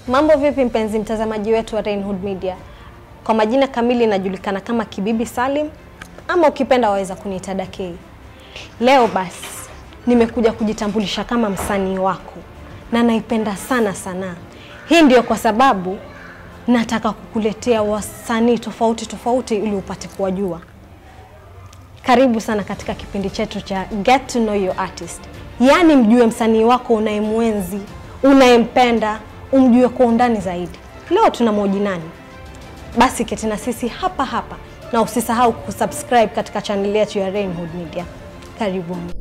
Mambo vipi mpenzi mtazamaji wetu wa Rainhood Media? Kwa majina kamili najulikana kama Kibibi Salim ama ukipenda waweza kuniita Dakei. Leo basi nimekuja kujitambulisha kama msanii wako na naipenda sana sanaa. Hii ndio kwa sababu nataka kukuletea wasanii tofauti tofauti ili upate kuwajua. Karibu sana katika kipindi chetu cha Get to Know Your Artist, yaani mjue msanii wako unayemwenzi, unayempenda, umjue kwa undani zaidi. Leo tunamhoji nani? Basi keti na sisi hapa hapa, na usisahau kusubscribe katika chaneli yetu ya Rainhood Media. Karibuni.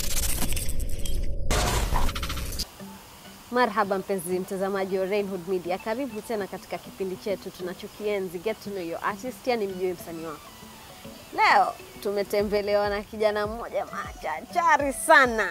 Marhaba mpenzi mtazamaji wa Rainhood Media, karibu tena katika kipindi chetu tunachokienzi Get to Know Your Artist, yani mjue msanii wako. Leo tumetembelewa na kijana mmoja machachari sana.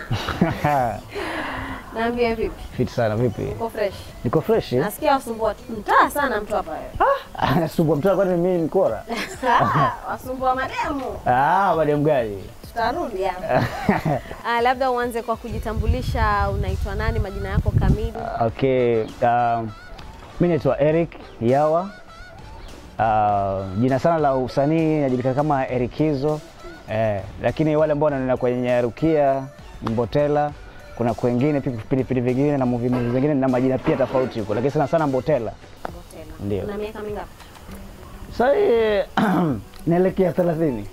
Naambia vipi? Fit sana vipi? Uko fresh? Niko fresh? eh? Nasikia wasumbua mtaa sana mtu hapa wewe. Ah, nasumbua mtaa kwani mimi ni kora? wasumbua mademu. Ah, madem gani? Tutarudi hapa. Ah, labda uanze kwa kujitambulisha, unaitwa nani, majina yako kamili? Okay, um, mimi naitwa Eric Yawa. Uh, jina sana la usanii najulikana kama Erikizo. Eh, lakini wale ambao wananiona kwenye Rukia, Mbotela, kuna kwengine pia vipindi vingine na movie movie zingine na majina pia tofauti huko, lakini sana sana Mbotela. Botela. Ndio. Una miaka mingapi? Sasa hii naelekea 30.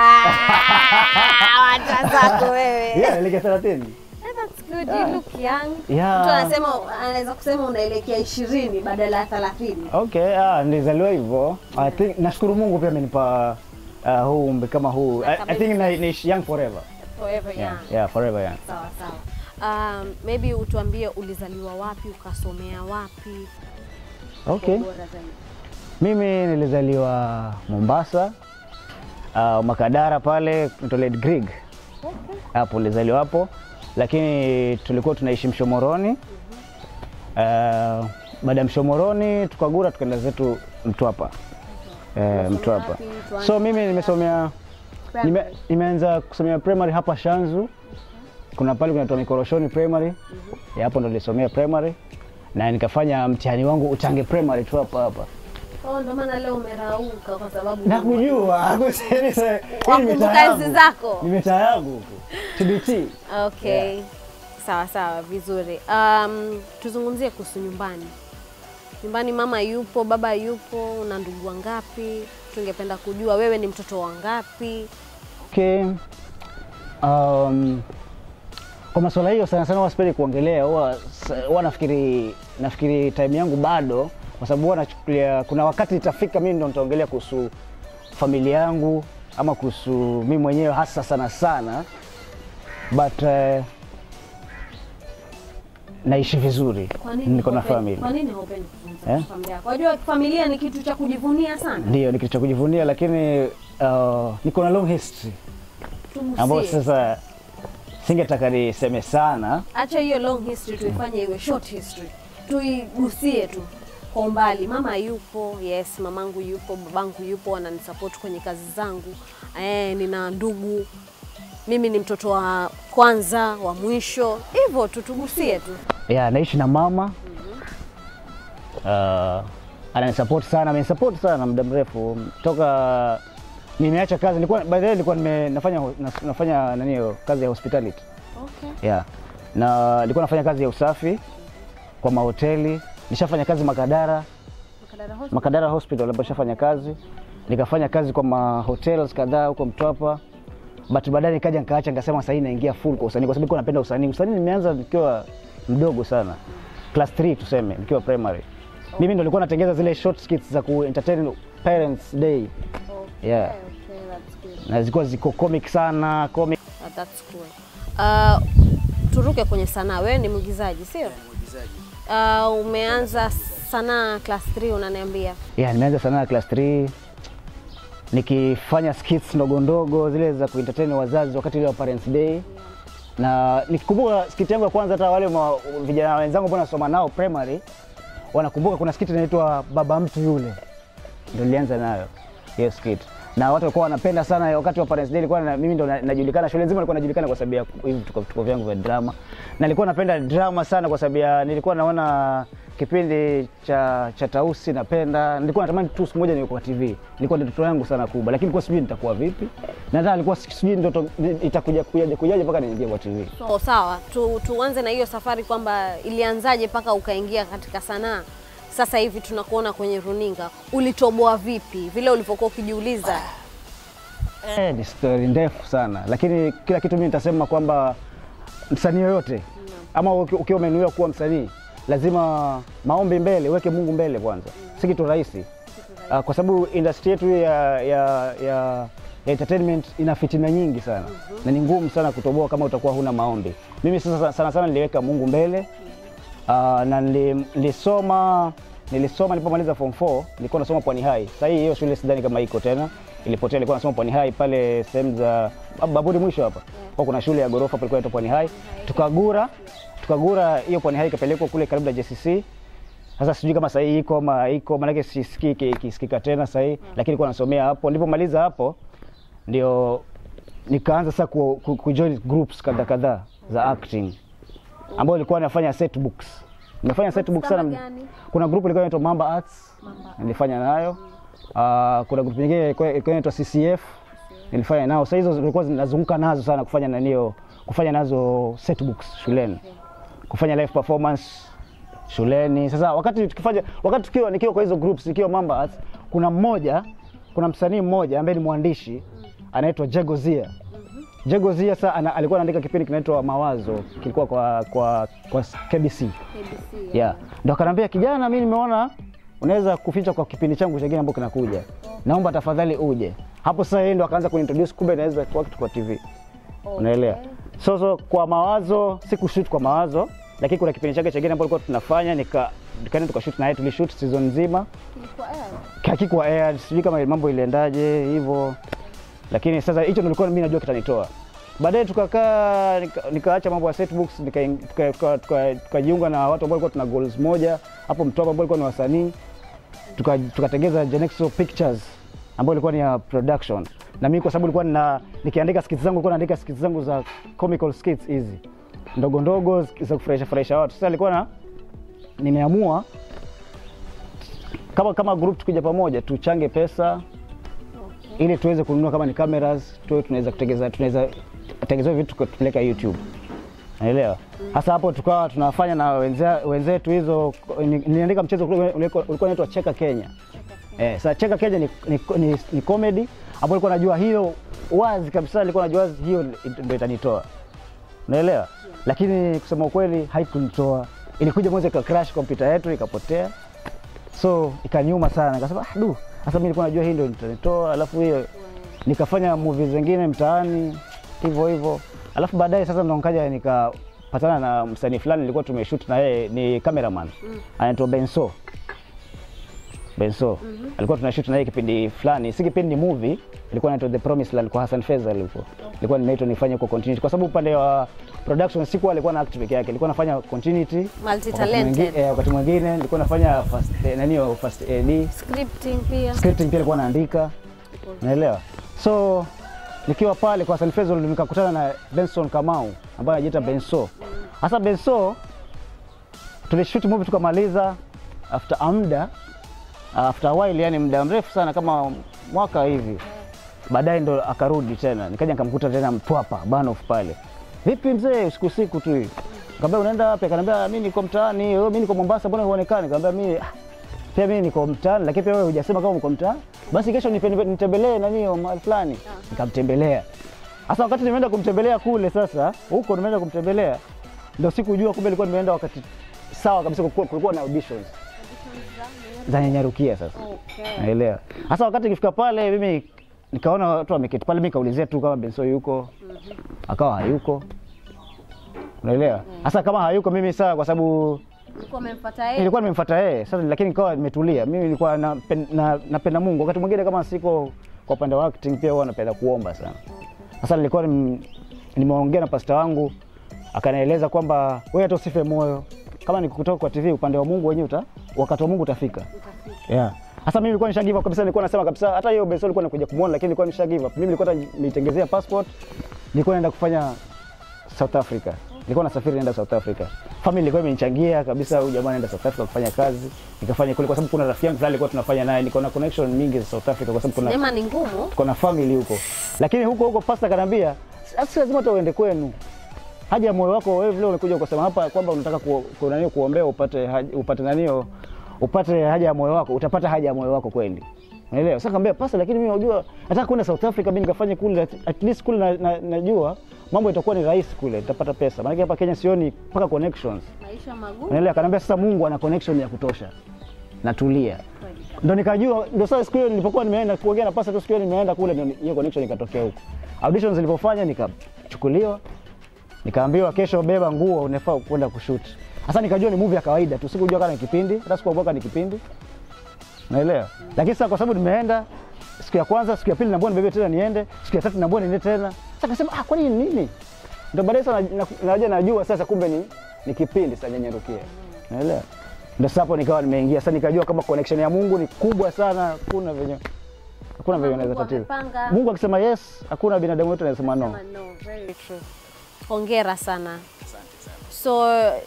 Ah, wacha zako wewe. Yeah, naelekea 30. Eh, That's good. You look young. Yeah. Mtu anasema anaweza kusema unaelekea ishirini badala ya thelathini. Okay, ah, nilizaliwa hivyo. I think nashukuru Mungu pia amenipa uh, huu umri kama huu. I, I think na, ni young forever. Forever young. Yeah, yeah, forever young. Sawa sawa. Um, maybe utuambie ulizaliwa wapi, ukasomea wapi? Okay. Bora zaidi. Mimi nilizaliwa Mombasa. Uh, Makadara pale Toilet Grig. Hapo nilizaliwa hapo. Lakini tulikuwa tunaishi Mshomoroni. Uh, baada ya Mshomoroni tukagura tukaenda zetu Mtwapa. Eh, Mtwapa. wapi? Tuanze So mimi nimesomea nime, nimeanza kusomea primary hapa Shanzu. Kuna pale kunaitwa Mikoroshoni Primary. Ya hapo ndo nilisomea primary na nikafanya mtihani wangu Uchange Primary tu hapa hapa. Oh, ndio maana leo umerauka kwa sababu Nakujua. Wakumbuka enzi zako. Ni mitaa yangu huko. TBT. Okay. Sawa sawa, vizuri. Um, tuzungumzie kuhusu nyumbani. Nyumbani mama yupo, baba yupo, una ndugu wangapi? Tungependa kujua wewe ni mtoto wa ngapi? Okay. Um, kwa masuala hiyo sana sana huwa sipendi kuongelea, huwa huwa nafikiri nafikiri time yangu bado, kwa sababu huwa nachukulia, kuna wakati itafika mimi ndo nitaongelea kuhusu familia yangu ama kuhusu mimi mwenyewe hasa sana sana, but uh, naishi vizuri, Kwa nini niko na haupendi- family. Kwa nini haupendi kuzungumza Eh? kuhusu familia yako? Unajua familia ni kitu cha kujivunia sana. Ndio, ni kitu cha kujivunia, lakini uh, niko na long history ambayo Tumusie. sasa singetaka niseme sana Acha hiyo long history tuifanye iwe short history. Tuigusie tu kwa umbali. Mama yupo, yes, mamangu yupo, babangu yupo, wananisupport kwenye kazi zangu. Eh, nina ndugu. Mimi ni mtoto wa kwanza, wa mwisho. Hivyo tu tugusie tu. ya naishi na mama uh, ananisupport sana, amenisupport sana muda mrefu toka nimeacha kazi. Nilikuwa by the way nilikuwa nime, nafanya nas- nafanya nani hiyo kazi ya hospitality Okay. yeah. na nilikuwa nafanya kazi ya usafi kwa mahoteli. Nishafanya kazi Makadara, Makadara Hospital. Makadara Hospital ambapo nishafanya kazi, nikafanya kazi kwa mahotels kadhaa huko Mtwapa, but baadaye nikaja nikaacha, nikasema sasa hii naingia full kwa usanii, kwa sababu nilikuwa napenda usanii. Usanii nimeanza nikiwa mdogo sana, class 3 tuseme, nikiwa primary. Mimi ndo nilikuwa natengeza zile short skits za ku entertain parents day, Okay, Yeah. okay, that's good. na zilikuwa ziko comic sana, comic Uh, that's cool. Uh, turuke kwenye sanaa. Wewe ni mwigizaji, sio? Uh, umeanza sanaa class 3 unaniambia. yeah, nimeanza sanaa class 3 nikifanya skits ndogo ndogo zile za kuentertain wazazi wakati ile wa parents day na nikikumbuka skit yangu ya kwanza, hata wale ma, vijana wenzangu ambao nasoma nao primary wanakumbuka kuna skit inaitwa baba mtu yule, ndio nilianza nayo hiyo skit. na watu walikuwa wanapenda sana wakati wa Parents Day, ilikuwa na, mimi ndo na- najulikana, shule nzima ilikuwa najulikana kwa sababu ya hivi vituko vituko vyangu vya drama, na nilikuwa napenda drama sana kwa sababu ya nilikuwa naona kipindi cha cha Tausi napenda, nilikuwa natamani tu siku moja niwe kwa TV, ilikuwa ndoto yangu sana kubwa, lakini kwa sijui nitakuwa vipi, na hata alikuwa sijui ndoto itakuja kujaje kujaje mpaka niingie kwa TV. So, sawa tu, tuanze na hiyo safari kwamba ilianzaje mpaka ukaingia katika sanaa. Sasa hivi tunakuona kwenye runinga, ulitoboa vipi vile ulivyokuwa ukijiuliza? Eh, ni story ndefu sana, lakini kila kitu mimi nitasema kwamba msanii yoyote ama uki- ukiwa umenuiwa kuwa msanii lazima maombi mbele, uweke Mungu mbele kwanza, si kitu rahisi uh, kwa sababu industry yetu ya, ya, ya, ya entertainment ina fitina nyingi sana na ni ngumu sana kutoboa kama utakuwa huna maombi. Mimi sasa sana sana niliweka Mungu mbele uh, na nili- nilisoma nilisoma nilipomaliza form 4 nilikuwa nasoma Pwani High. Sasa hii hiyo shule sidhani kama iko tena, ilipotea. Nilikuwa nasoma Pwani High pale sehemu za Bab- Baburi mwisho hapa kwa kuna shule ya ghorofa palikuwa inaitwa Pwani High. Tukagura tukagura hiyo Pwani High ikapelekwa kule karibu na JCC. Sasa sijui kama sasa hii iko ama iko, maanake sisikii iki- ikisikika tena sasa hii, lakini nilikuwa nasomea hapo. Nilipomaliza hapo ndio nikaanza sasa ku, ku, kujoin groups kadha kadhaa za acting ambayo ilikuwa nafanya set books. Nimefanya set books Kama sana. gani? Kuna group ilikuwa inaitwa Mamba Arts nilifanya nayo. Uh, kuna group nyingine ilikuwa ilikuwa inaitwa CCF nilifanya nao. Sasa hizo zilikuwa zinazunguka nazo sana kufanya nanio kufanya nazo set books shuleni. Kufanya live performance shuleni. Sasa wakati tukifanya wakati tukiwa nikiwa kwa hizo groups nikiwa Mamba Arts, kuna mmoja kuna msanii mmoja ambaye ni mwandishi anaitwa Jegozia. Jegozia sasa ana, alikuwa anaandika kipindi kinaitwa Mawazo kilikuwa kwa kwa, kwa KBC. Yeah. Ndo akanambia kijana, mimi nimeona unaweza kuficha kwa kipindi changu chengine ambacho kinakuja. Naomba tafadhali uje. Hapo sasa yeye ndo akaanza kunintroduce kumbe naweza kuwa kitu kwa TV. Unaelewa? So, so kwa mawazo sikushoot kwa mawazo, lakini kuna kipindi chake chengine ambacho tulikuwa tunafanya nika nikaenda tukashoot naye tulishoot season nzima. Hakikuwa aired, sijui kama mambo iliendaje hivyo. Lakini sasa hicho ndo nilikuwa mimi najua kitanitoa. Baadaye tukakaa nika- nikaacha mambo ya set books nikajiunga nika, tuka, tuka, tukajiunga na watu ambao walikuwa tuna goals moja hapo Mtwapa ambao walikuwa ni wasanii tuka- tukatengeza Genexo Pictures ambayo ilikuwa ni ya production, na mimi kwa sababu nilikuwa nina nikiandika skits zangu nilikuwa naandika skits zangu za comical skits hizi ndogo ndogo za kufurahisha furahisha watu. Sasa nilikuwa na nimeamua kama kama group tukija pamoja tuchange pesa ili tuweze kununua kama ni cameras tuwe tunaweza kutengeza tunaweza tengezewa vitu tupeleka YouTube. Naelewa. Hasa hapo tukawa tunafanya na wenze- wenzetu hizo ni- niliandika mchezo ule- ulikuwa ulikuwa unaitwa Cheka Kenya. Eh, sasa Cheka Kenya ni, ni, ni, ni comedy ambayo nilikuwa najua hiyo wazi kabisa, nilikuwa najua wazi hiyo ndio itanitoa. Unaelewa? Lakini kusema ukweli haikunitoa. Ilikuja moja ika crash kompyuta yetu ikapotea. So ikaniuma sana. Nikasema ah, du, sasa mimi nilikuwa najua hii ndio itanitoa, alafu hiyo nikafanya movies zingine mtaani hivyo hivyo, alafu baadaye sasa ndo nikaja nikapatana na msanii fulani nilikuwa tumeshoot na yeye, ni cameraman anaitwa Benso. Benso alikuwa tunashoot na yeye kipindi fulani, si kipindi, ni movie ilikuwa inaitwa The Promised Land kwa Hassan Fezal huko. Ilikuwa nimeitwa nifanye kwa continuity kwa sababu upande wa production sikuwa alikuwa na act peke yake, ilikuwa nafanya continuity. Multi Wakati talented. mwingi- eh, Wakati mwingine nilikuwa nafanya first eh, nani hiyo, first AD Scripting pia. scripting pia alikuwa naandika, unaelewa. So nikiwa pale kwa Hassan Fezol nikakutana na Benson Kamau ambaye anajiita Benso. Sasa Benso tulishoot movie tukamaliza, after a muda after a while, yani muda mrefu sana kama mwaka hivi, baadaye ndo akarudi tena, nikaja nikamkuta tena Mtwapa Banoff pale. Vipi mzee, usiku usiku tu hivi. Nikamwambia unaenda wapi? Akaniambia mimi niko mtaani. "Oh, Mimi niko Mombasa, mbona huonekani? Nikamwambia mimi "Ah, pia mimi niko mtaani, lakini pia wewe hujasema kama uko mtaani. Basi kesho nipe- nitembelee nani mahali fulani. Nikamtembelea. Sasa wakati nimeenda kumtembelea kule sasa, huko nimeenda kumtembelea, ndio sikujua kumbe ilikuwa nimeenda wakati sawa kabisa, kulikuwa, kulikuwa na auditions za Nyanyarukia sasa. Okay. Naelewa. Sasa wakati nikifika pale mimi nikaona watu wameketi pale, mimi kaulizia tu kama Benso yuko, akawa hayuko. Unaelewa? Sasa kama hayuko mimi sawa, kwa sababu Ulikuwa umemfuata yeye? nilikuwa nimemfuata yeye sasa, lakini nikawa nimetulia. Mimi nilikuwa napen- na- napenda Mungu. Wakati mwingine kama siko kwa upande wa acting, pia huwa napenda kuomba sana. Sasa nilikuwa nim- nimeongea na pasta wangu, akanieleza kwamba wewe hata usife moyo, kama ni kutoka kwa TV, upande wa Mungu wenyewe uta wakati wa Mungu utafika. Yeah. Sasa mimi nilikuwa nisha give up kabisa, nilikuwa nasema kabisa hata hiyo Benson nilikuwa nakuja kumuona, lakini nilikuwa nisha give up. Mimi nilikuwa hata nitengezea passport, nilikuwa naenda kufanya South Africa. Nilikuwa nasafiri naenda South Africa. Family ilikuwa imenichangia kabisa, huyu jamaa anaenda South Africa kufanya kazi. Nikafanya kule kwa sababu kuna rafiki yangu fulani alikuwa tunafanya naye, niko na connection mingi za South Africa kwa sababu kuna Neema ni ngumu. tuko na family huko, lakini huko huko pasta kanambia, si lazima hata uende kwenu, haja ya moyo wako wewe. Vile umekuja ukasema hapa kwamba unataka ku, ku, nani kuombea upate haja, upate nanio upate haja ya moyo wako, utapata haja ya moyo wako kweli, unaelewa? Sasa kaambia pasta, lakini mimi unajua nataka kwenda South Africa, mimi nikafanye kule, at- at least kule na, na, najua mambo itakuwa ni rahisi kule, nitapata pesa, maana hapa Kenya sioni mpaka connections, Maisha magumu. unaelewa? Akaniambia sasa Mungu ana connection ya kutosha, natulia ndo nikajua, ndo sasa siku hiyo nilipokuwa nimeenda kuongea na pasta tu, siku hiyo nimeenda kule, ndo hiyo connection ikatokea huko. Auditions zilipofanya nikachukuliwa, nikaambiwa kesho beba nguo, unafaa kwenda kushoot. Sasa nikajua ni movie ya kawaida tu, sikujua kama ni kipindi, hata sikuogopa ni kipindi, naelewa. Lakini sasa kwa sababu nimeenda siku ya kwanza, siku ya pili naambiwa nibebe tena niende, siku ya tatu naambiwa niende tena. Sasa kasema ah, kwani ni nini? Ndo baadaye sasa na- na- naja najua sasa kumbe ni, ni kipindi sasa nyenyerukia, naelewa. Ndo sasa hapo nikawa nimeingia sasa, nikajua kama connection ya Mungu ni kubwa sana, hakuna venye hakuna venye unaweza Mungu tatiza. amepanga. Mungu akisema yes, hakuna binadamu wetu anasema no. Sema no, very true. Hongera sana. So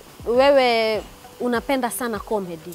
wewe unapenda sana comedy,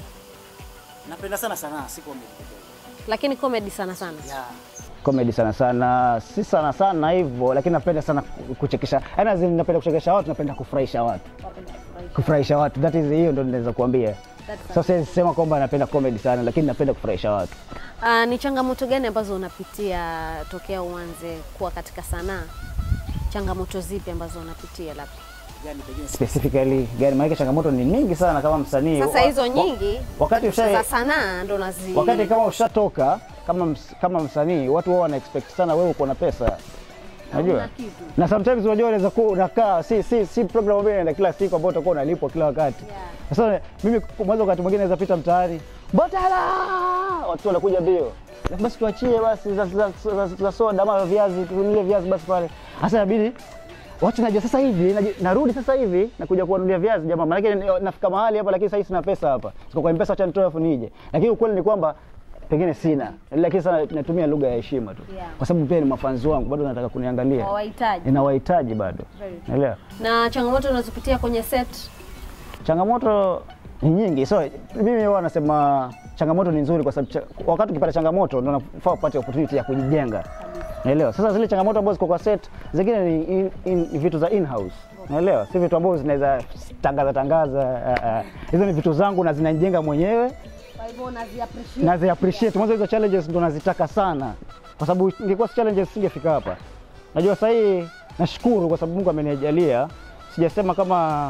Napenda sana sanaa, si comedy pekee. lakini comedy sana sana. Yeah. comedy sana sana, si sana sana hivyo, lakini napenda sana kuchekesha, yaani as in napenda kuchekesha watu, napenda kufurahisha watu, kufurahisha watu, that is hiyo ndo ninaweza kuambia. That's So siwezi sema kwamba napenda comedy sana, lakini napenda kufurahisha watu. Uh, ni changamoto gani ambazo unapitia tokea uanze kuwa katika sanaa? Changamoto zipi ambazo unapitia labda? Gani pengine si- Specifically gani? Maana changamoto ni nyingi sana kama msanii. Sasa Wa- hizo wa- nyingi wakati za usha sanaa ndo nazi wakati kama ushatoka kama ms, kama msanii, watu wao wana expect sana wewe uko na pesa. Unajua? kitu. Na sometimes unajua unaweza kuwa unakaa si si si program ambayo inaenda kila siku ambayo utakuwa unalipwa kila wakati. Sasa mimi mwanzo wakati mwingine naweza pita mtaani, "Botala!" Watu wanakuja mbio. Na Basi tuachie basi za, za, za, za soda ama viazi, tununulie viazi basi pale. Sasa inabidi watu najua sasa hivi naji- narudi sasa hivi nakuja kuwanunulia viazi jamaa, maanake ni- nafika mahali hapa, lakini sasa hivi sina pesa hapa, siko kwa mpesa, acha nitoe afu nije. Lakini ukweli ni kwamba pengine sina, lakini sana natumia lugha ya heshima tu, Yeah. kwa sababu pia ni mafanzi wangu, bado nataka kuniangalia, Wawahitaji. ninawahitaji bado, Very true. naelewa. Na changamoto unazopitia kwenye set Changamoto ni nyingi, so mimi huwa nasema changamoto ni nzuri, kwa sababu cha, wakati ukipata changamoto ndio unafaa upate opportunity ya kujijenga, naelewa. Sasa zile changamoto ambazo ziko kwa set, zingine ni in, in, ni vitu za in house, naelewa, si vitu ambavyo zinaweza tangaza tangaza. ah, ah. Hizo ni vitu zangu na zinanijenga mwenyewe kwa hivyo unazi appreciate. nazi appreciate. Mwanzo hizo challenges ndo nazitaka sana, kwa sababu ingekuwa si challenges singefika hapa. Najua sasa hii nashukuru kwa sababu Mungu amenijalia. Sijasema kama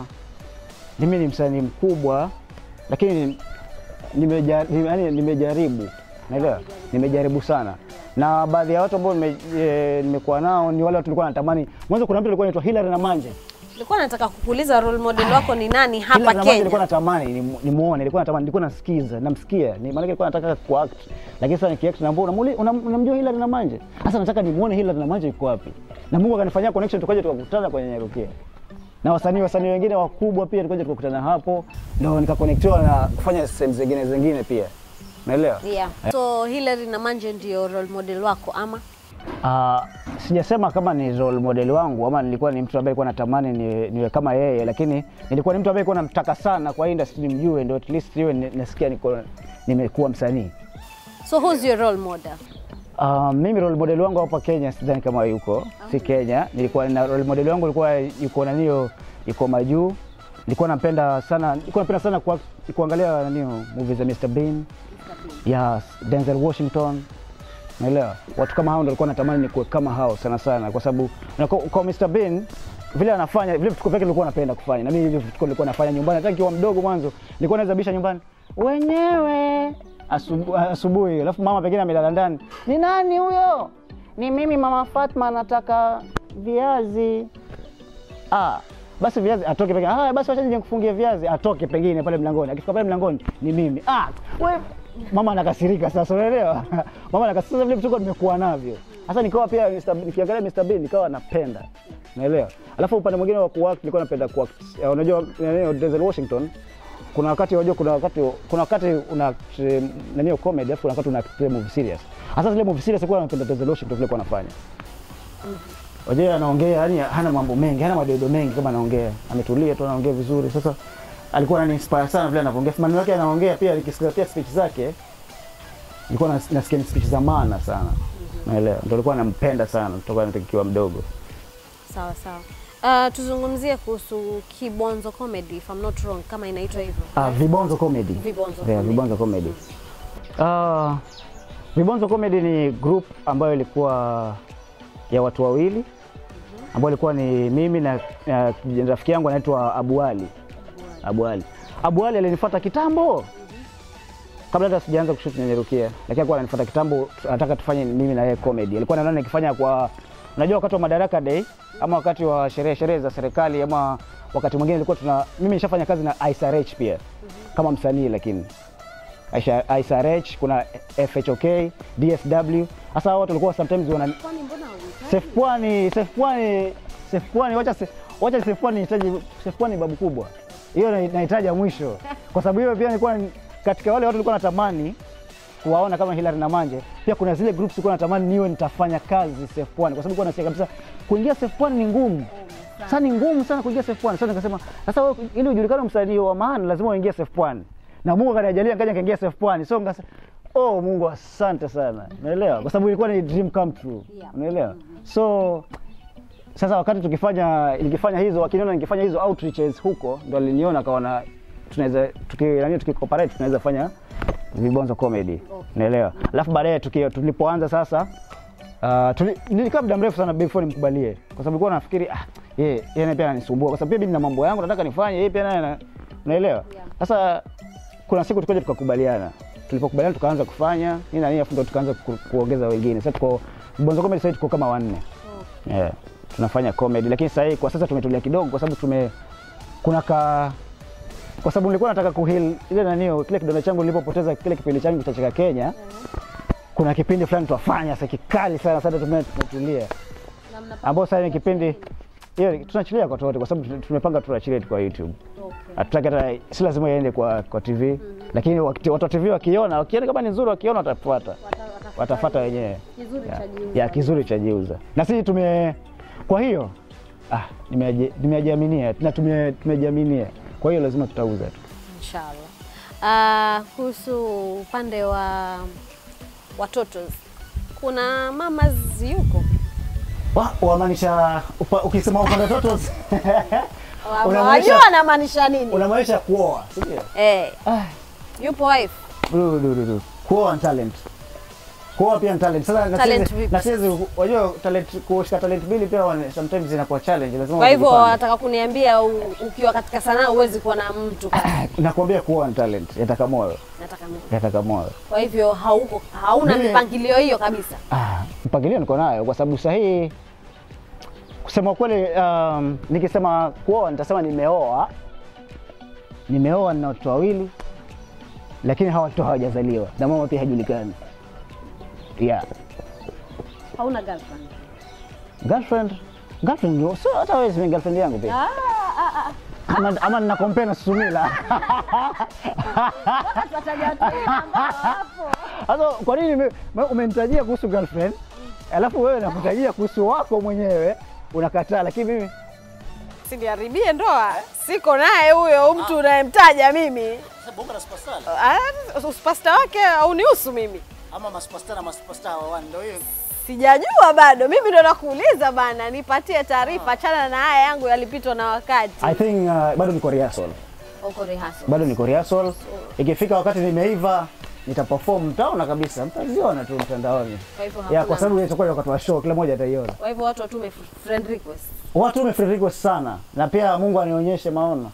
mimi ni msanii mkubwa, lakini nimeja, nime, yani nimejaribu, naelewa, nimejaribu sana na baadhi ya watu ambao nime- eh, nimekuwa nao ni wale watu nilikuwa natamani. Mwanzo kuna mtu alikuwa anaitwa Hilary Namanje Nilikuwa nataka kukuuliza role model wako ni nani hapa Hilary Namanje nilikuwa Kenya? natamani ni- nimuone, nilikuwa natamani, nilikuwa nasikiza, namsikia, ni maana nilikuwa nataka kuact, lakini sasa nikiact na mbona unamuli- unam- unamjua Hilary Namanje? Sasa nataka nimuone Hilary Namanje yuko wapi, na Mungu akanifanyia connection, tukaja tukakutana kwenye Nyarukia na wasanii wasanii wengine wakubwa pia, tukaja tukakutana hapo, ndio nikaconnectiwa na kufanya sehemu zingine zingine pia, naelewa. Yeah. So Hilary Namanje ndio role model wako ama? Uh, sijasema kama ni role model wangu ama nilikuwa ni mtu ambaye alikuwa natamani ni- niwe kama yeye, lakini nilikuwa ni mtu ambaye alikuwa namtaka sana kwa hii industry nimjue, ndio at least iwe ni- nasikia niko nimekuwa msanii. So who's your role model? Uh, mimi role model wangu hapa Kenya sidhani kama yuko, si Kenya. Nilikuwa na role model wangu alikuwa yuko nanio, yuko majuu. Nilikuwa napenda sana, nilikuwa napenda sana kwa, kuangalia nanio movies za Mr Bean, yes, Denzel Washington. Naelewa watu kama hao ndio walikuwa natamani nikuwe kama hao sana sana, kwa sababu na kwa, kwa Mr Bean vile anafanya vile vituko vyake nilikuwa napenda kufanya, na mimi vile vituko nilikuwa nafanya nyumbani. Hata nikiwa mdogo mwanzo nilikuwa naweza bisha nyumbani wenyewe asubu, asubuhi, alafu mama pengine amelala ndani, ni nani huyo? Ni mimi mama Fatma, nataka viazi. Ah, basi viazi atoke pengine. Ah, basi wacha nije nikufungie viazi, atoke pengine pale mlangoni. Akifika pale mlangoni ni mimi. Ah, we mama anakasirika sasa, unaelewa? mama anakasirika sasa, vile vituko nimekuwa navyo. Sasa nikawa pia Mr. nikiangalia Mr. Bean nikawa napenda. Unaelewa? Alafu upande mwingine wa kuact nilikuwa napenda kuact. Eh, Unajua eh, Denzel Washington kuna wakati unajua, kuna wakati kuna wakati una tre- nani hiyo comedy, alafu kuna wakati una play movie serious. Hasa zile movie serious kwa anapenda resolution ndio vile kwa anafanya. Wajua anaongea yani hana mambo mengi, hana madoido mengi kama anaongea. Ametulia tu anaongea vizuri. Sasa alikuwa anani inspire sana vile anavyoongea. Maneno yake anaongea pia nikisikia pia speech zake nilikuwa nas- nasikia ni speech za maana sana. Naelewa. Ndio alikuwa anampenda sana kutoka nikiwa mdogo. Sawa sawa. Uh, tuzungumzie kuhusu Kibonzo Comedy if I'm not wrong kama inaitwa hivyo. Ah, Vibonzo Comedy. Vibonzo Yeah, Comedy. Vibonzo Comedy. Ah, Vibonzo Comedy ni group ambayo ilikuwa ya watu wawili ambayo ilikuwa ni mimi na, na rafiki yangu anaitwa Abu Ali. Abu Ali. Abu Ali alinifuata kitambo kabla hata sijaanza kushoot Nyanyarukia, lakini alikuwa ananifuata kitambo, anataka tufanye mimi na yeye comedy. Alikuwa anaona nikifanya kwa, unajua wakati wa Madaraka Day ama wakati wa sherehe sherehe za serikali ama wakati mwingine ilikuwa tuna, mimi nishafanya kazi na ISRH pia kama msanii, lakini Aisha- ISRH kuna FHOK, DSW. Hasa hao watu walikuwa sometimes wana Sef Pwani, Sef Pwani, Sef Pwani, wacha se- wacha Sef Pwani nihitaji Sef Pwani babu kubwa. Hiyo na- nahitaji ya mwisho. Kwa sababu hiyo pia nilikuwa ni- katika wale watu nilikuwa natamani kuwaona kama Hilary na Manje. Pia kuna zile groups nilikuwa natamani niwe nitafanya kazi Sef Pwani kwa sababu nilikuwa nasikia kabisa kuingia Sef Pwani ni ngumu. Sasa ni ngumu sana kuingia Sef Pwani. Sasa nikasema sasa wewe ili ujulikane msanii wa maana lazima uingie Sef Pwani. Na Mungu akanijalia nikaja nikaingia Sef Pwani. So nikasema oh Mungu asante sana. Unaelewa? Kwa sababu ilikuwa ni dream come true. Unaelewa? So sasa wakati tukifanya nikifanya hizo wakiniona nikifanya hizo outreaches huko ndo aliniona akaona tunaweza tuki nani tukicooperate tunaweza fanya vibonzo comedy unaelewa alafu baadaye tuki- tulipoanza sasa uh, tuli, nilikaa muda mrefu sana before nimkubalie kwa sababu nilikuwa nafikiri ah yeye yeye pia ananisumbua kwa sababu pia mimi nina mambo yangu nataka nifanye yeye pia naye ana- unaelewa sasa kuna siku tukaja tukakubaliana tulipokubaliana tukaanza kufanya nini na nini afu ndo tukaanza ku, kuongeza wengine sasa tuko Bonzo Comedy sasa tuko kama wanne yeah, tunafanya comedy lakini sasa hii kwa sasa tumetulia kidogo kwa sababu tume kuna ka kwa sababu nilikuwa nataka kuheal ile nanio kile kidonda changu nilipopoteza kile kipindi changu cha Cheka Kenya kuna kipindi fulani twafanya sasa kikali sana sasa tume- tumetulia ambao sasa ni kipindi hiyo tunachilia kwa wote kwa sababu tu- tumepanga tuachilie tu kwa YouTube hatutaki hata si lazima iende kwa, kwa TV lakini wakati- watu wa TV wakiona wakiona kama ni nzuri wakiona watafuata watafuata wenyewe ya, ya kizuri cha jiuza na sisi tume kwa hiyo ah, nimeaji- nimejiaminia na tume- tumejiaminia kwa hiyo lazima tutauza tu Inshallah. Uh, kuhusu upande wa watoto kuna mamas yuko Wa- wamaanisha upa- ukisema upande toto unamaanisha wajua anamaanisha nini? unamaanisha kuoa si ndio? Eh, Ah, yupo wife du- du- du- du. kuoa ni talent kuoa pia ni talent sasa na Talent siwezi- vipi? na siwezi wajua talent kushika talent mbili pia wana- sometimes inakuwa challenge lazima Kwa hivyo ujipange. wataka kuniambia u- ukiwa katika sanaa huwezi kuwa na mtu ka- nakwambia kuoa ni talent yataka moyo nataka mimi. yataka moyo Kwa hivyo hauko hauna Mimi- mipangilio hiyo kabisa. Ah, mpangilio niko nayo kwa sababu sahihi, kusema ukweli, um, nikisema kuoa nitasema nimeoa, nimeoa na watoto wawili, lakini hawa watoto hawajazaliwa na mama pia hajulikani. Yeah. Hauna girlfriend. Girlfriend, girlfriend ndio- sio hata wewe si girlfriend yangu pia. Ah, ah, ah. Ama, ama nina compare na Susumila. Wataja watu wengi ambao hawapo. Sasa kwa nini ume- ume- umenitajia kuhusu girlfriend alafu wewe nakutajia kuhusu wako mwenyewe unakataa, lakini mimi Siniharibie ndoa. Siko naye huyo mtu unayemtaja mimi. Sasa bonga na superstar Ah, Superstar wake haunihusu mimi. ama masuperstar na masuperstar wa one ndio hiyo. Sijajua bado, mimi ndo nakuuliza bana, nipatie taarifa. Achana na haya yangu yalipitwa na wakati. I think uh, bado niko rehearsal. Uko rehearsal. bado niko rehearsal. Ikifika wakati nimeiva nitaperform, mtaona kabisa, mtaziona tu mtandaoni. Kwa hivyo Ya, hakuna- kwa sababu itakuwa ni wakati wa show, kila mmoja ataiona. Kwa hivyo watu watume friend request. Watu wame request sana, na pia Mungu anionyeshe maono.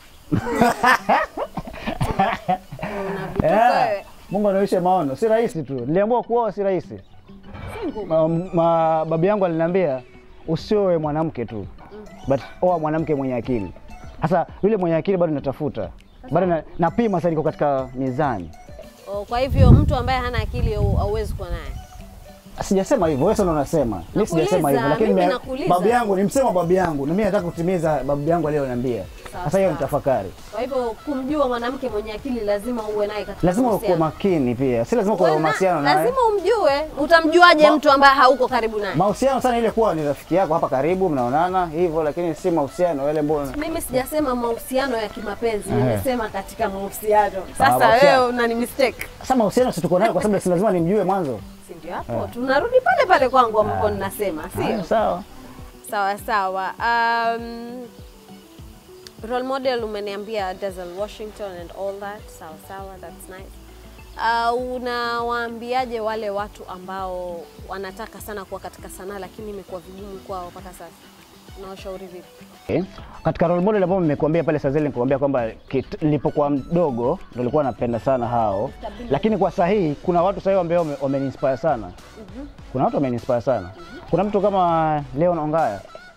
Yeah. wewe. Mungu anionyeshe maono, si rahisi tu. Niliambiwa kuoa si rahisi. Ma, ma, babu yangu aliniambia usioe mwanamke tu, but oa mwanamke mwenye akili. Sasa yule mwenye akili bado natafuta, bado na, napima sasa, niko katika mizani. Oh, kwa hivyo mtu ambaye hana akili hau- hauwezi kuwa naye. Sijasema hivyo, wewe sasa unasema. Mimi Nakuuliza, sijasema hivyo, lakini mimi mimi- nakuuliza. babu yangu ni msema babu yangu, na mimi nataka kutimiza babu yangu aliyoniambia. Sawa, Sasa hiyo ni sawa. tafakari. Kwa hivyo kumjua mwanamke mwenye akili lazima uwe naye katika Lazima uwe mahusiano. makini pia, si lazima kuwa na Wewe na- mahusiano naye. lazima umjue. Utamjuaje mtu ambaye hauko karibu naye? Mahusiano sana ile kuwa ni rafiki yako hapa karibu, mnaonana hivyo, lakini si mahusiano yale mbona Mimi sijasema mahusiano ya kimapenzi, Ehe. nimesema katika mahusiano. Sasa mahusiano. wewe unani mistake. Sasa mahusiano si tuko nayo kwa sababu si lazima nimjue mwanzo. Si ndio hapo? Tunarudi pale pale kwangu ambapo ninasema, Ah, sio? Sawa. Sawa sawa. Um, role model umeniambia Denzel Washington and all that. Sawa sawa, that's nice. Uh, unawaambiaje wale watu ambao wanataka sana kuwa katika sanaa lakini imekuwa vigumu kwao mpaka sasa? Unawashauri vipi? Okay. Katika role model ambao nimekuambia pale Sazeli, nikuambia kwamba kit- nilipokuwa mdogo ndo nilikuwa napenda sana hao, lakini kwa sahihi kuna watu sahihi ambao wame- wameniinspire sana. Kuna watu wameniinspire sana. Kuna mtu kama Leon Ongaya,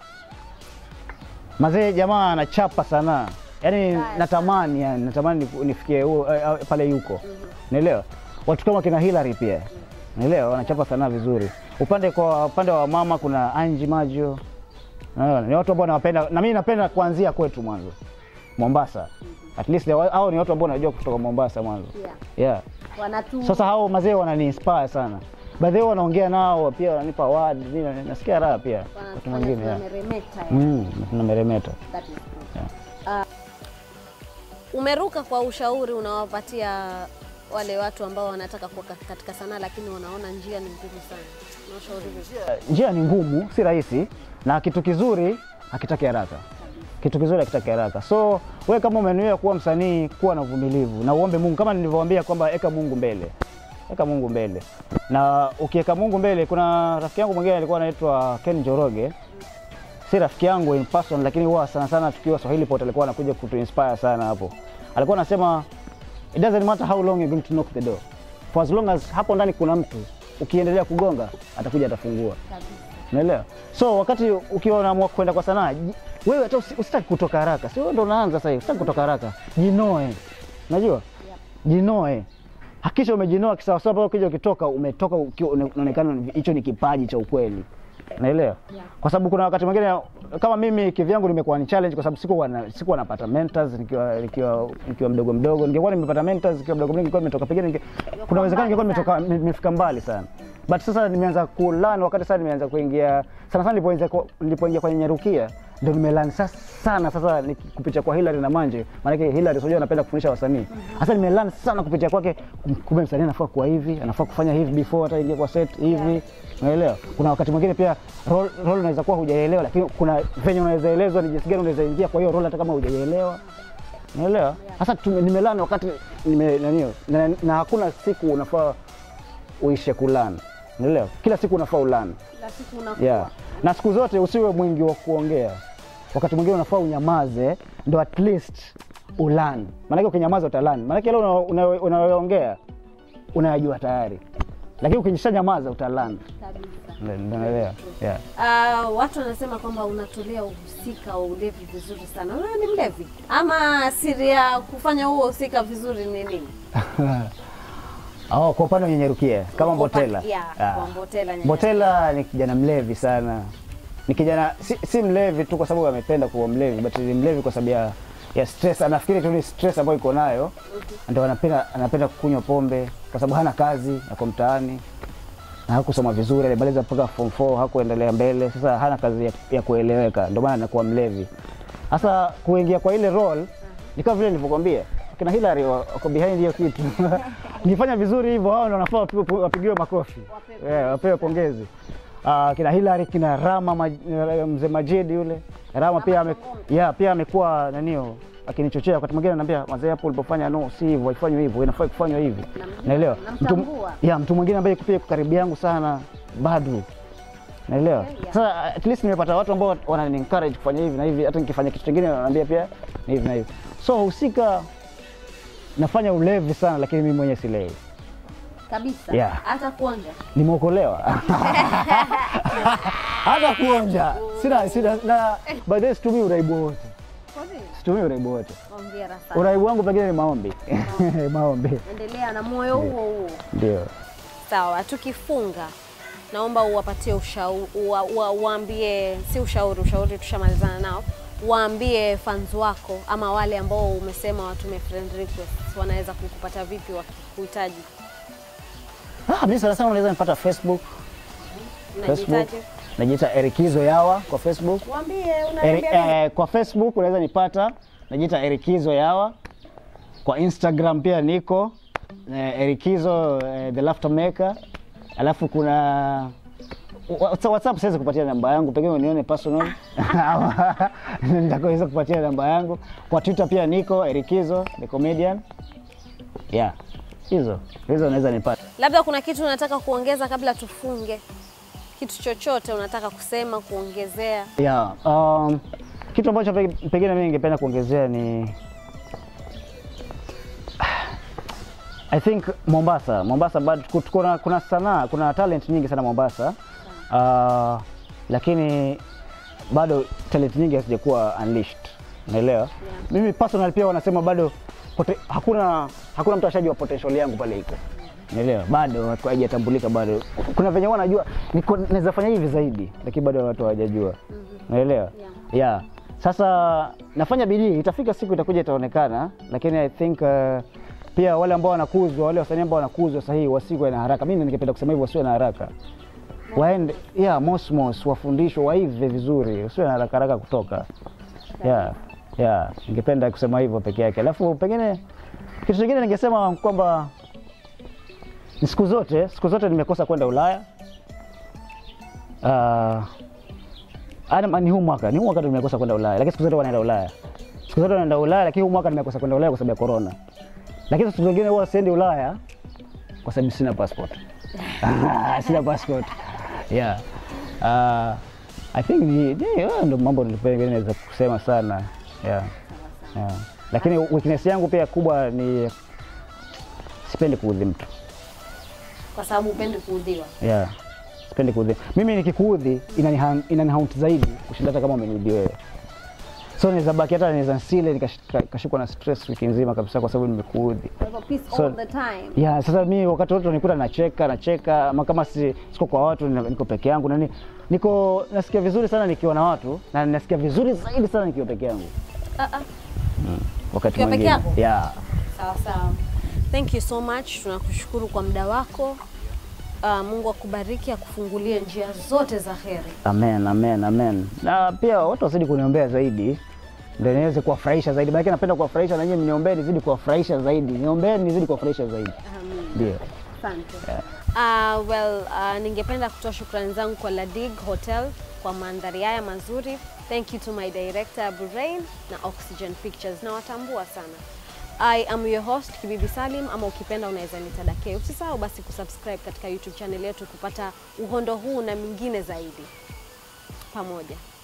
mazee, jamaa anachapa sana, yaani natamani, yani natamani nifu- nifikie huo, eh, eh, pale yuko, naelewa. Watu kama kina Hillary pia, naelewa, wanachapa sanaa vizuri. Upande kwa upande wa mama kuna Angie Majo, Unaona, ni watu ambao nawapenda na mimi napenda kuanzia kwetu mwanzo Mombasa. At least they- hao ni watu ambao najua kutoka Mombasa mwanzo. Yeah. Yeah. Wanatu Sasa hao mazee wanani inspire sana. Baadhi yao wanaongea nao pia wananipa award, mimi nasikia raha pia wakati mwingine. Yeah. wanameremeta. Mm, tunameremeta. That is good. Umeruka kwa ushauri unawapatia wale watu ambao wanataka kuwa ka- katika sanaa lakini wanaona njia ni ngumu sana. Unawashauri vipi? Njia ni ngumu, si rahisi na kitu kizuri hakitaki haraka. Kitu kizuri hakitaki haraka. So wewe kama umenuia kuwa msanii, kuwa na uvumilivu na uombe Mungu, kama nilivyowaambia kwamba eka Mungu mbele, eka Mungu mbele. Na ukiweka Mungu mbele, kuna rafiki yangu mwingine alikuwa anaitwa Ken Joroge, si rafiki yangu in person, lakini huwa sana sana tukiwa Swahili Pot alikuwa anakuja kutu inspire sana hapo. Alikuwa anasema it doesn't matter how long you're going to knock the door, for as long as hapo ndani kuna mtu, ukiendelea kugonga atakuja atafungua. Unaelewa? So wakati ukiwa unaamua kwenda kwa sanaa, ji- wewe hata usi- usitaki kutoka haraka. Si wewe ndo unaanza sasa hivi, usitaki kutoka haraka. Jinoe. Unajua? Jinoe. Hakisha umejinoa kisawasawa mpaka ukija ukitoka umetoka ukiwa una- unaonekana hicho ni kipaji cha ukweli. Unaelewa? Kwa sababu kuna wakati mwingine kama mimi kivyangu nimekuwa ni challenge kwa sababu sikuwa na, sikuwa napata mentors nikiwa nikiwa nikiwa mdogo mdogo. Ningekuwa nimepata mentors nikiwa mdogo mdogo ningekuwa nimetoka pengine ninge, kuna uwezekano ningekuwa nimetoka nimefika mbali sana. But sasa nimeanza kulearn wakati sasa nimeanza kuingia sana sana nilipoingia kwa- nilipoingia kwenye nyarukia ndio nimelearn sasa sana sasa ni kupitia kwa Hillary na Manje. Maana yake Hillary unajua anapenda kufundisha wasanii. Sasa nimelearn sana kupitia kwake kumbe msanii anafaa kuwa hivi, anafaa kufanya hivi before hata ingia kwa set hivi. Unaelewa? Kuna wakati mwingine pia role, role unaweza kuwa hujaelewa lakini kuna venye unaweza elezwa ni jinsi gani unaweza ingia kwa hiyo role hata kama hujaelewa. Unaelewa? Sasa tume- nimelani wakati nime nanio na, na hakuna siku unafaa uishe kulani. Unaelewa? Kila siku unafaa ulani. Kila siku unakuwa. Yeah. Na siku zote usiwe mwingi wa kuongea. Wakati mwingine unafaa unyamaze ndo at least ulani. Maanake ukinyamaza utalani. Maanake ile unayoongea una, una, unayoongea, unayajua tayari, lakini ukijisha nyamaza utalani. Kabisa. Ndio- ndio naelewa. Yeah. Ah, watu wanasema kwamba unatolea uhusika wa ulevi vizuri sana. Wewe ni mlevi ama siri ya kufanya huo uhusika vizuri ni nini? Oh, kwa upande wa Nyenyerukia kama Kwa upande- Mbotela. yeah, Ah. kwa Mbotela, Nyenyerukia. Mbotela ni kijana mlevi sana. Ni kijana si, si mlevi tu kwa sababu amependa kuwa mlevi, but ni mlevi kwa sababu ya, ya stress. Anafikiri tu ni stress ambayo iko nayo, ndio anapenda anapenda kunywa pombe kwa sababu hana kazi, ako mtaani na hakusoma vizuri, alimaliza mpaka form 4 hakuendelea mbele. Sasa hana kazi ya, ya kueleweka, ndio maana anakuwa mlevi. Sasa kuingia kwa ile role ni kama vile nilivyokuambia kina Hillary wa- wako behind hiyo kitu. Nikifanya vizuri hivyo, hao ndio wanafaa wapigiwe- wapigiwe makofi, Eh, wapewe pongezi. Ah, kina Hillary, kina Rama Maj- mzee Majid yule Rama pia ame, yeah, pia amekuwa nanio akinichochea wakati mwingine ananiambia mazee, hapo ulipofanya no, si hivyo, haifanywi hivyo, inafaa kufanywa hivi. Naelewa. Mtu, namtambua. ya, mtu mwingine ambaye pia yuko karibu yangu sana Badru naelewa Okay, yeah. sasa at least nimepata watu ambao wanani encourage kufanya hivi na hivi hata nikifanya kitu kingine wananiambia pia ni hivi na hivi so husika nafanya ulevi sana lakini mimi mwenyewe silewi Kabisa. Yeah. Hata kuonja. nimeokolewa hata kuonja sina sina na by the way situmii uraibu wote Kwa nini? situmii uraibu wote Hongera sana. uraibu wangu pengine ni maombi maombi Endelea na moyo huo huo. ndio Sawa, tukifunga naomba uwapatie ushauri, uwa, uwa, uwaambie si ushauri, ushauri tushamalizana nao. waambie fans wako ama wale ambao umesema watume friend request wanaweza kukupata vipi wakikuhitaji? Ah, mimi sana sana unaweza nipata Facebook, Facebook. Unajitaje? Najiita Erikizo Yawa kwa Facebook. Waambie Eri, unaambia eh, kwa Facebook unaweza nipata, najiita Erikizo Yawa. Kwa Instagram pia niko eh, Erikizo eh, the laughter maker. Alafu kuna Whatsa- WhatsApp siwezi kupatia namba yangu, pengine unione personal nitakaweza kupatia namba yangu. Kwa Twitter pia niko Erikizo the comedian. Yeah, hizo hizo unaweza nipata. Labda kuna kitu unataka kuongeza kabla tufunge, kitu chochote unataka kusema, kuongezea? Yeah, um, kitu ambacho pe- pengine mimi ningependa kuongezea ni I think Mombasa, Mombasa bado tuko- kuna, kuna sanaa, kuna talent nyingi sana Mombasa. Uh, lakini bado talent nyingi hazijakuwa unleashed. Unaelewa? Mimi personal pia wanasema bado pote, hakuna hakuna mtu ashajua potential yangu pale iko. Unaelewa? Bado haijatambulika bado. Kuna venye wanajua niko naweza fanya hivi zaidi, lakini bado watu hawajajua. Unaelewa? Yeah. Sasa nafanya bidii, itafika siku itakuja itaonekana, lakini I think uh, pia wale ambao wanakuzwa, wale wasanii ambao wanakuzwa sahihi wasiwe na haraka. Mimi ningependa kusema hivyo, wasiwe na haraka. Waende yeah, mosmos, wafundishwe, waive vizuri, wasiwe na haraka haraka kutoka. Yeah. Yeah, ningependa kusema hivyo peke yake. Alafu pengine kitu kingine ningesema kwamba ni siku zote siku zote nimekosa kwenda Ulaya. Uh, Adam, ni huu mwaka ni huu mwaka ndo nimekosa kwenda Ulaya, lakini siku zote wanaenda Ulaya, siku zote wanaenda Ulaya, lakini huu mwaka nimekosa kwenda Ulaya kwa sababu ya corona. Lakini siku zingine huwa siendi Ulaya kwa sababu sina passport. sina passport. Yeah. Uh, I think ni ni- hayo ndo mambo nilipenda naweza kusema sana. Yeah. Yeah. Lakini weakness yangu pia kubwa ni sipendi kuudhi mtu. Kwa sababu upendi kuudhiwa. Yeah. Sipendi kuudhi. Mimi nikikuudhi inaniha- inanihaunt zaidi kushinda hata kama umeniudhi wewe. So naweza baki hata naweza nsile nikash- nikashikwa na stress wiki nzima kabisa kwa sababu nimekuudhi. Kwa hivyo peace So- all the time. Yeah, sasa mimi wakati wote nikuta nacheka nacheka, ama kama si, siko kwa watu nina- niko peke yangu nani, niko nasikia vizuri sana nikiwa na watu na nasikia vizuri zaidi sana nikiwa peke yangu Ah, ah. wakati Ukiwa peke mwingine. yako? Yeah. Sawa sawa. Thank you so much. Tunakushukuru kwa muda wako. Uh, Mungu akubariki, akufungulie njia zote za heri. Amen, amen, amen. Na pia watu wazidi kuniombea zaidi ndio niweze kuwafurahisha zaidi. Maana napenda kuwafurahisha na nyinyi mniombee nizidi kuwafurahisha zaidi. Niombee nizidi kuwafurahisha zaidi. Ndio. Asante. Uh, well, uh, ningependa kutoa shukrani zangu kwa Ladig Hotel kwa mandhari haya mazuri. Thank you to my director Abu Rain na Oxygen Pictures. Nawatambua sana. I am your host Kibibi Salim, ama ukipenda unaweza nita Dake. Usisahau basi kusubscribe katika YouTube channel yetu kupata uhondo huu na mingine zaidi. Pamoja.